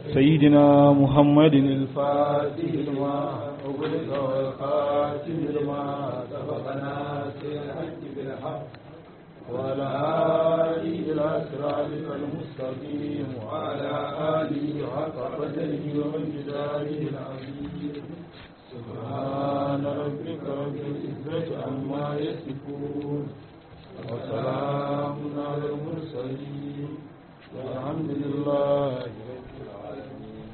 سيدنا محمد الفاتح لما أغلق والخاتم لما سبقنا الحج بالحق وعلى آله إلى صراطك المستقيم وعلى آله حق قدره ومقداره العظيم سبحان ربك رب العزة عما يصفون وسلام على المرسلين والحمد لله رب العالمين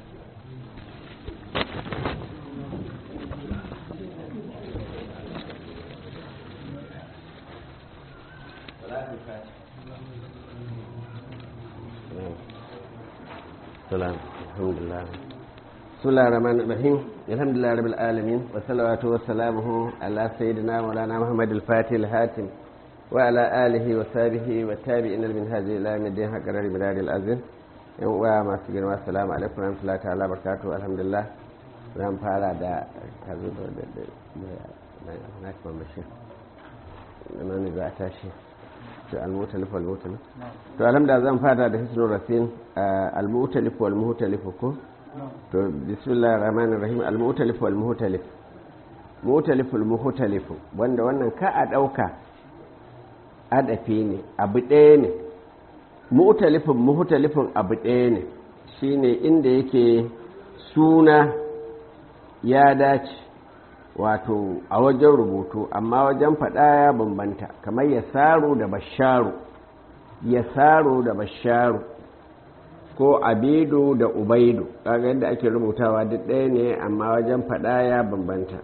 السلام الحمد لله بسم الله الرحمن الرحيم الحمد لله رب العالمين والصلوات وسلامه على سيدنا مولانا محمد الفاتح الهاتم وعلى آله وصحبه والتابعين من هذه إلى يوم الدين حق قرار مدار الأزل وما سجن والسلام عليكم ورحمة الله تعالى وبركاته الحمد لله zan fara da kazo da na kuma mashi nan ne za a tashi to al-mutalif wal-mutalif to alhamdulillah zan fara da hisnul rasin al-mutalif wal-mutalif ko to bismillahir rahmanir rahim al-mutalif wal-mutalif mutalif wal-mutalif wanda wannan ka a dauka adafi ne abu ɗaya ne mutalifin mutalifin abu ɗaya ne shine inda yake suna ya dace wato a wajen rubutu amma wajen faɗa ya bambanta kamar ya saro da basharu ya saro da basharu ko abidu da ubaidu kaga yadda ake rubutawa duk ɗaya ne amma wajen faɗa ya bambanta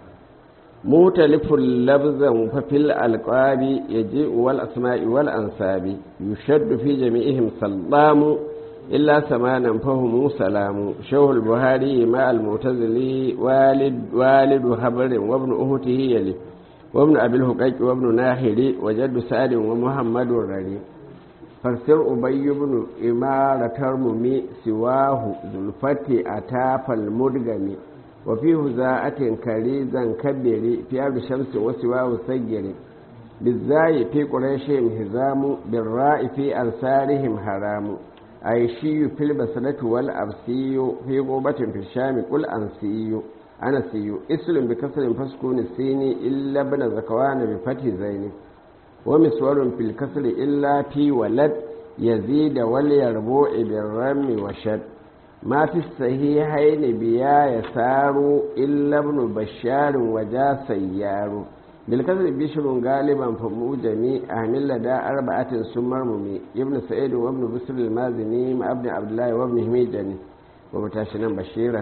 mutalifun labzan fafil alƙabi ya je wal asma'i wal ansabi yushaddu fi jami'ihim sallamu إلا ثمانا فهم سلام شوه البهاري مع المعتزلي والد والد هبر وابن أهته يلي وابن أبي الهقيق وابن ناهري وجد سعد ومحمد الرري فسر أبي بن إمارة ترممي سواه ذو الفتي أتاف المدغم وفي هزاءة كريزا كبري في أرض شمس وسواه سجري بالزاي في قريشهم هزام بالراء في أنصارهم حرام عيشي في البصرة والأبسي في غوبة في الشام قل أنسي أنسي اسلم بكسر فسكون السين إلا ابن زكوان بفتح زين ومسور في الكسر إلا في ولد يزيد وليربوع بالرم وشد ما في الصحيحين بيا يسار إلا ابن بشار وجا سيار بالكسر بشر غالبا فموجمي أهمل لدى أربعة سمر ممي ابن سعيد وابن بسر المازني مع ابن عبد الله وابن هميجني ومتاشنا بشيرا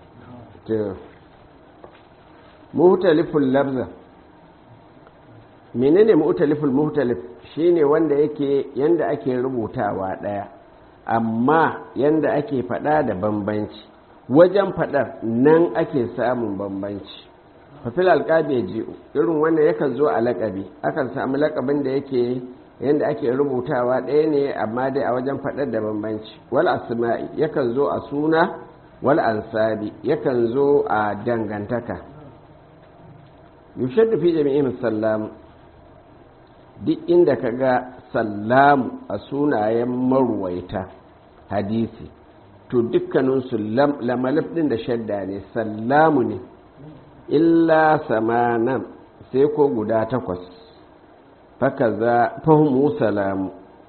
مختلف اللبزة menene mu'taliful muhtalif shine wanda yake yanda ake rubutawa daya amma yanda ake fada da bambanci wajen fadar nan ake samun bambanci fafil alƙabi ya ji'u irin wannan yakan zo a laƙabi akan samu laƙabin da yake yadda ake rubutawa ɗaya ne amma dai a wajen faɗar da bambanci wal asma'i yakan zo a suna wal ansabi yakan zo a dangantaka yushaddu fi jami'in sallamu duk inda ka ga sallamu a sunayen maruwaita hadisi to dukkaninsu lamalif ɗin da shadda ne sallamu ne illa samanan sai ko guda takwas faka za fahimu salamu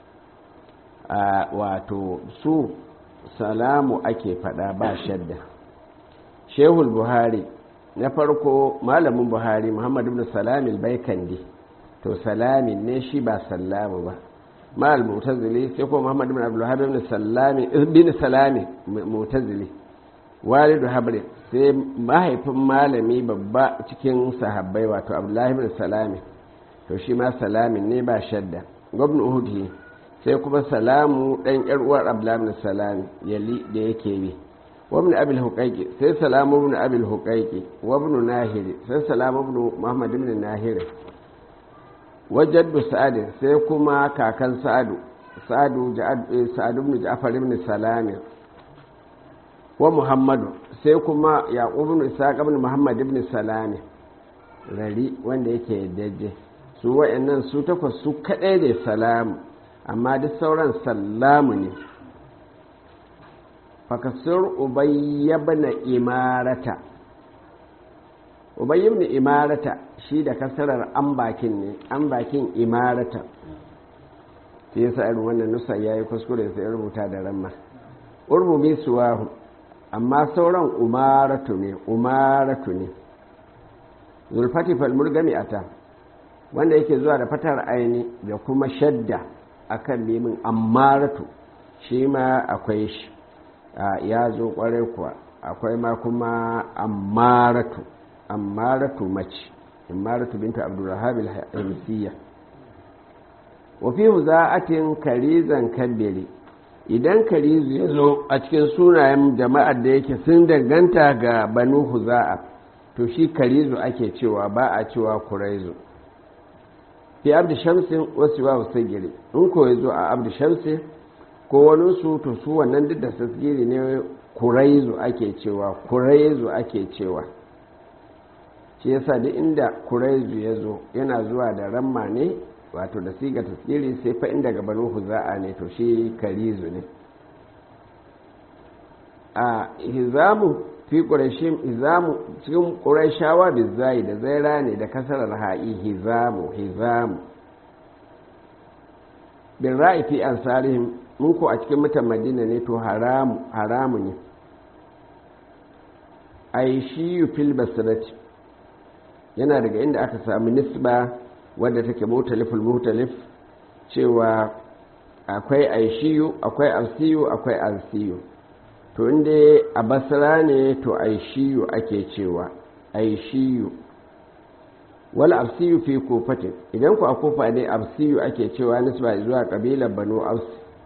a wato su salamu ake fada ba shadda shehul buhari na farko malamin buhari muhammadu bin salamin baikandi to salamin ne shi ba salamu ba ma'al mutazili sai ko muhammadu bin abdullahi bin salamin mutazili walidu habrin sai mahaifin malami babba cikin sahabbai wato abdullahi bin salami to shi ma salamin ne ba shadda gwamna uhudi sai kuma salamu dan yar uwar abdullahi bin salami yali da yake bi wabn abil huqaiqi sai salamu ibn abil huqaiqi wabn nahiri sai salamu ibn muhammad ibn nahiri wajaddu sa'ad sai kuma kakan sa'adu sa'adu sa'ad ibn ja'far ibn salami wa muhammadu sai kuma yaƙub ibn isaac ibn muhammad ibn salami rari wanda yake daje su wa'annan su takwas su kaɗai da salamu amma duk sauran sallamu ne fakasir ubayyabna imarata ubayyabna imarata shi da kasarar an bakin ne an bakin imarata sai yasa irin wannan nusa yayi kuskure sai rubuta da ramma urmumi suwahu amma sauran umaratu ne umaratu ne zulfati falmurgami ata wanda yake zuwa da fatar aini da kuma shadda akan mimin ammaratu shi ma akwai shi ya zo kwarai kuwa akwai ma kuma ammaratu ammaratu mace ammaratu binta abdurrahab al-hamsiyya wa fi za'atin karizan kabbiri idan karizu ya zo a cikin sunayen jama'ar da yake sun danganta ga banu huza'a to shi karizu ake cewa ba a cewa kuraizu fi abdu shamsin wasu wa sagiri in ko ya zo a abdu shamsin ko wani su to su wannan duk da tasgiri ne kuraizu ake cewa kuraizu ake cewa shi yasa duk inda kuraizu ya zo yana zuwa da ramma ne wato da siga tasgiri sai fa inda gabanin huza'a ne to shi karizu ne a hizamu fi ƙurashin hizamu cikin ƙurashawa bizai da zaira ne da kasarar ha'i hizamu hizamu bin ra'i fi ansarihim mun ko a cikin mutan madina ne to haramu haramu ne ai shi fil basirati yana daga inda aka samu nisba wadda take mutaliful mutalif cewa akwai aishiyu akwai alsiyu akwai alsiyu to inda a basra ne to aishiyu ake cewa aishiyu wal absiyu fi kofatin idan ku a kofa ne absiyu ake cewa nisba zuwa kabilar banu aus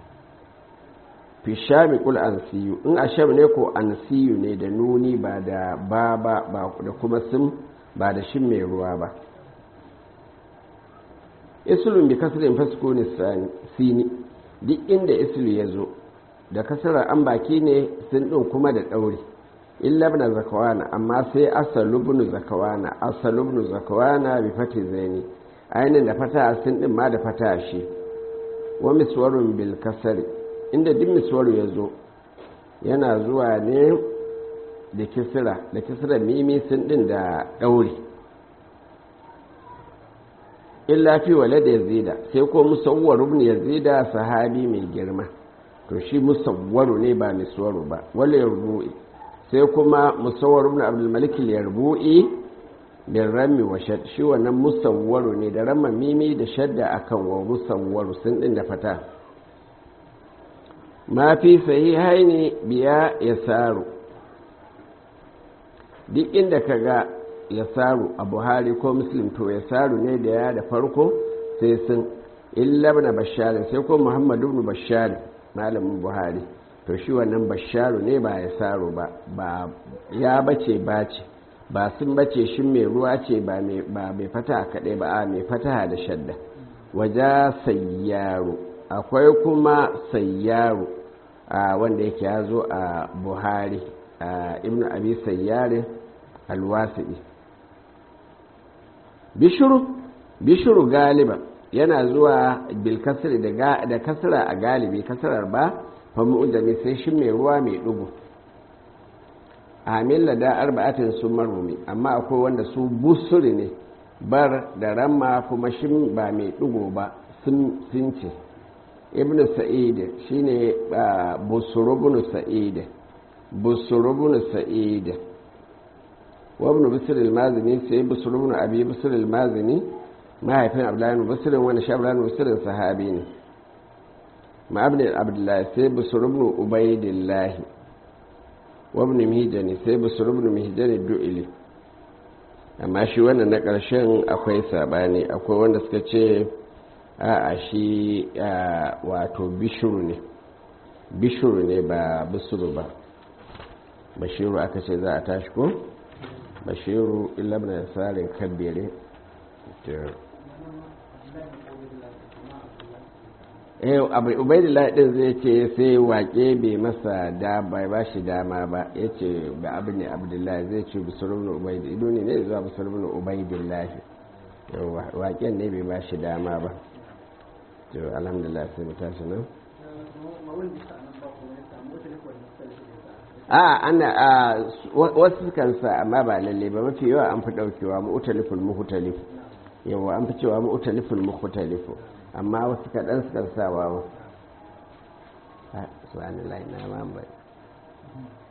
fi shami kul ansiyu in a sham ne ko ansiyu ne da nuni ba da ba ba da kuma sim ba da shin mai ruwa ba isulun bi kasirin fasiko ne sini duk inda isulu ya zo da kasarar an baki ne sun ɗin kuma da ɗauri illa na zakawana amma sai asalubnu zakawana asalubnu zakawana bi fati zaini ainihin da fata sun ɗin ma da fata shi wa miswarun bil kasari inda duk miswaru ya zo yana zuwa ne da kisira da kisira mimi sun ɗin da ɗauri illa fi wale da yazida sai ko musawwar ibn yazida sahabi mai girma to shi musawwaru ne ba miswaru ba wale yarbu'i sai kuma musawwar ibn abdul malik yarbu'i bin rami wa shad shi wannan musawwaru ne da ramma mimi da shadda akan wa musawwaru sun din da fata ma fi sahihaini biya yasaru duk inda kaga ya saru a buhari ko muslim to ya saru ne da ya da farko sai sun illa na basharin sai ko muhammadu ibn bashari malamin buhari to shi wannan basharu ne ba ya saru ba ba ya bace bace ba sun bace shi mai ruwa ce ba mai fata kaɗai ba a mai fata da shadda waja sayyaru akwai kuma sayyaru wanda yake ya zo a buhari ibn abi sayyarin alwasi'i bishiru bishiru galiba yana zuwa bilkasir da kasira a galibi kasirar ba famu ujami sai shi mai ruwa mai dugu amin lada arba'atin sun marumi amma akwai wanda su busuri ne bar da ramma kuma shi ba mai dugu ba sun ce ibn sa'id shine busurubun sa'id busurubun sa'id وابن بسر المازني سي بسر بن ابي بسر المازني ما هيفين عبد الله بن بسر وانا شاب الله بن بسر صحابي ne ما ابن عبد الله سي بسر بن عبيد الله وابن مهجن سي بسر بن مهجن الدؤلي amma shi wannan na ƙarshen akwai sabani akwai wanda suka ce a shi wato bishiru ne bishiru ne ba bisuru ba bashiru aka ce za a tashi ko? bashiru ilabna tsarin kabbere eh ubaidillah din zai ce sai wake bai masa da bai ba shi dama ba ya ce ba abu ne abdullahi zai ce busurubin ubaidillah ido ne ne zuwa busurubin ubaidillah waken ne bai ba shi dama ba to alhamdulillah sai mu tashi nan a ana a wasu kan sa amma ba lalle ba mafi yawa an fi daukewa mu'taliful muhtalif yawa an fi cewa mu'taliful muhtalif amma wasu kaɗan sukan sa wawa subhanallahi na ma bai